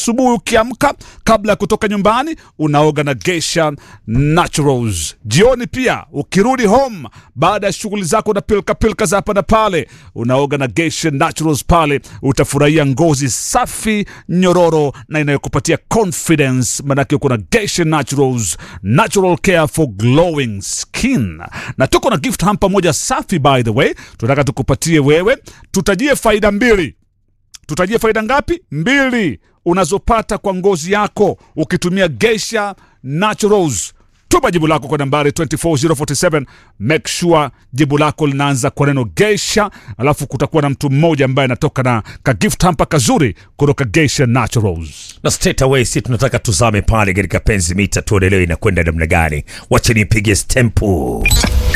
asubuhi ukiamka, kabla ya kutoka nyumbani, unaoga na Geisha Naturals. Jioni pia ukirudi home baada ya shughuli zako na pilka pilka za hapa na pale, unaoga na Geisha Naturals. Pale utafurahia ngozi safi, nyororo na inayokupatia confidence, manake uko na Geisha Naturals, natural care for glowing skin. Na tuko na gift hamper moja safi, by the way, tunataka tukupatie wewe, tutajie faida mbili tutajie faida ngapi? Mbili unazopata kwa ngozi yako ukitumia Geisha Naturals. Tuma jibu lako kwa nambari 24047 make sure jibu lako linaanza kwa neno Geisha, alafu kutakuwa na mtu mmoja ambaye anatoka na ka gift hamper kazuri kutoka Geisha Naturals. na straight away si tunataka tuzame pale katika penzi mita tuonelewe inakwenda namna gani wacha nipige stempu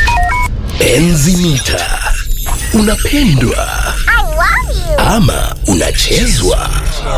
Enzi mita. Unapendwa ama unachezwa?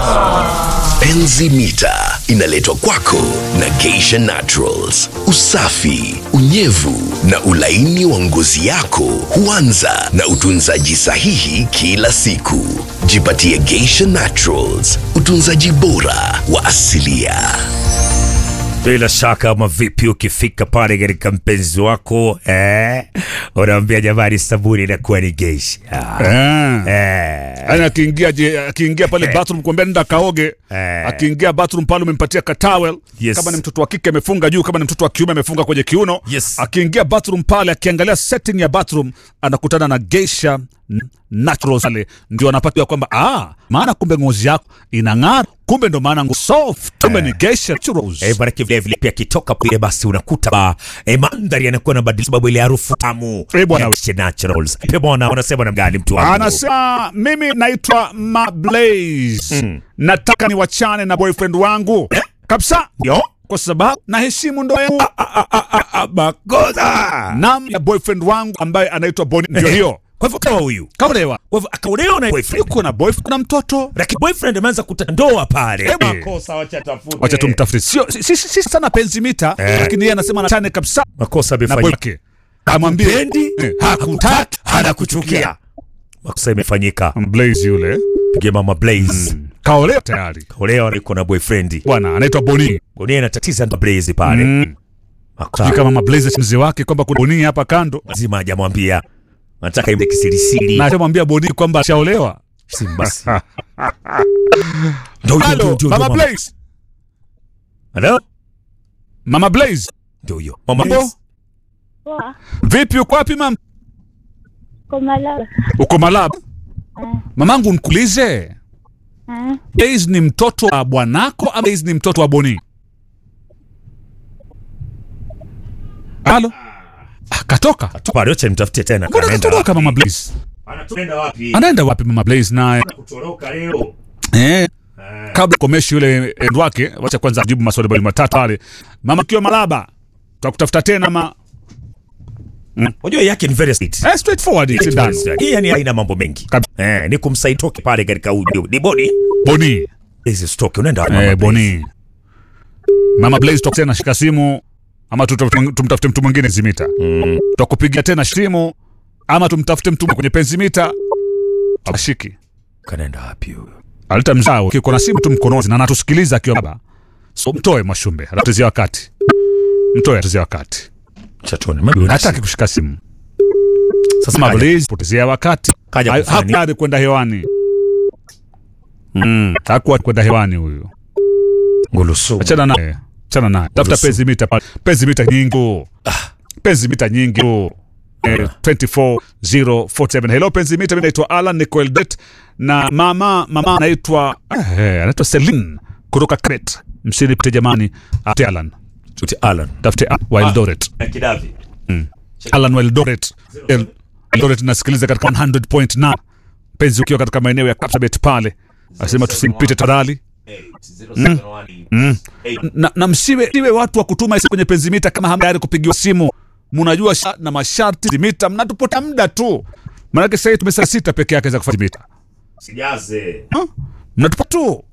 Enzi mita inaletwa kwako na Geisha Naturals. Usafi, unyevu na ulaini wa ngozi yako huanza na utunzaji sahihi kila siku. Jipatie Geisha Naturals, utunzaji bora wa asilia. bila shaka ama vipi ukifika pale katika mpenzi wako eh, unaambia jamani sabuni inakuwa ni geisha Eh. eh. Yaani akiingia je- akiingia pale bathroom kuambia nenda kaoge. Eh. Akiingia bathroom pale umempatia ka towel. Yes. Kama ni mtoto wa kike amefunga juu, kama ni mtoto wa kiume amefunga kwenye kiuno. Yes. Akiingia bathroom pale akiangalia setting ya bathroom anakutana na Geisha Naturals pale ndio anapata kwamba ah, maana kumbe ngozi yako inang'ara, kumbe ndo maana ngo soft, kumbe ni Geisha Naturals. Eh, baraki vile vile pia kitoka pale basi unakuta ba eh, mandhari yanakuwa na badilika sababu ile harufu tamu Eh, bwana. ya Geisha Naturals. Pe bwana unasema na mgani mtu wangu? Anasema mimi naitwa Mablaze. Nataka niwachane na boyfriend wangu kabisa, Yo. kwa sababu naheshimu ndoa yangu Makosa. nam ya boyfriend wangu ambaye anaitwa Boni. Ndio hiyo Kwa hivyo kama huyu. kaolewa, Kwa hivyo akaolewa na boyfriend. yuko na boyfriend na mtoto. Lakini boyfriend ameanza kutandoa pale. Eh, Makosa wacha tafute. Wacha tumtafute, sio si, si, si sana penzi mita, lakini yeye anasema anachane kabisa Makosa na amefanyika. boyke, amwambie Pendi, eh, hakutaki anakuchukia. Makosa imefanyika. Blaze yule Pigia mama Blaze. kaolewa tayari, Olewa yuko na boyfriend. bwana anaitwa Boni. Bonia inatatiza ndo Blaze pale. Mm. Sijui Makosa kama Mablaze mzee wake kwamba kuna Boni hapa kando, lazima hajamwambia. Nataka imbe kisirisiri. na atamwambia Boni kwamba ashaolewa. Simbasi. Ndio ndio Halo, ndio. Mama Mama Blaze, Hello? Mama Blaze, Ndio hiyo. Mama mambo Blaze. Poa, vipi? Uko wapi mama? kwa Malawi. Uko Malaba? Mamangu nikuulize, Eh, Blaze ni mtoto wa bwanako ama Blaze ni mtoto wa Boni? Halo, Ah, katoka. Bado acha nimtafutie tena. Mbona Anaenda katoroka wapi? Mama Blaze? Anatuenda wapi? Anaenda wapi Mama Blaze naye? Kutoroka leo. Eh, kabla komeshi yule end wake, wacha kwanza ajibu maswali mawili matatu pale. Mama kiwa Malaba, tutakutafuta tena ma Unajua yake ni very sweet. eh, straightforward it's done. Hii yani haina mambo mengi. Kab- Eh, ni kumsaitoke pale katika ujo. Ni bodi. Boni. Hizi stock unaenda wapi? Mama Eh, Blaze? Boni. Mama Blaze tutakutana tena shika simu ama tuta- tumtafute mtu mwingine zimita. Mm. Tutakupigia tena simu ama tumtafute mtu kwenye penzi mita. Ashiki. Kanaenda wapi huyo? Alita mzao kiko na simu tu mkononi na anatusikiliza akiwa baba. So mtoe Mwashumbe, anatuzia wakati. Mtoe atuzia wakati. Chatoni. Mimi Hataki kushika simu. Sasa Mama kaja- Blaze potezea wakati. Kaja Ha- kufanya nini? Hakuwa kwenda hewani. Mm, hakuwa kwenda hewani huyu. Ngulusu. Achana naye. Achana naye. Tafuta Ruhusu. penzi mita pale. Penzi mita nyingi. Penzi mita nyingi. Eh, 24047. Hello penzi mita, mimi naitwa Alan Nicole Det na mama mama anaitwa eh, anaitwa Celine kutoka Crete. Msinipite jamani. Ate Alan. Tuti Alan. Tafute Alan wa Eldoret. Na Kidavi. Alan wa Eldoret. El- Eldoret nasikiliza katika 100.9. Penzi ukiwa katika maeneo ya Kapsabet pale. Asema tusimpite tafadhali. na, na msiwe siwe watu wa kutuma isi kwenye penzimita kama hamtayari kupigiwa simu. Mnajua sha, na masharti zimita, mnatupota muda tu. Maanake sasa hivi tumesa sita peke yake za kufanya mita, Sijaze. mnatupa tu